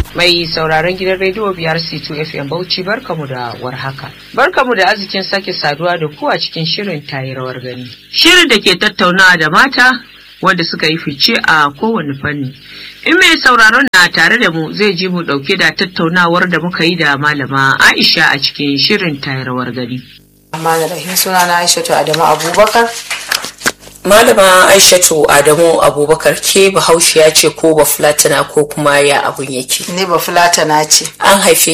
Mai sauraron gidan rediyo biyar C2 FM Bauchi barkamu da warhaka. Barkamu da arzikin sake saduwa da ku a cikin shirin tayi rawar gani. Shirin da ke tattaunawa da mata wanda suka yi fice a kowane fanni. In mai sauraron na tare da mu zai ji mu dauke da tattaunawar da muka yi da malama Aisha a cikin shirin tayi rawar gani. Amma da rahim suna na Aishatu Adamu Abubakar. Malama Aishatu Adamu Abubakar ke bahaushiya ce ko ba fulatana ko kuma ya abun yake. Ni ba fulatana ce. An haife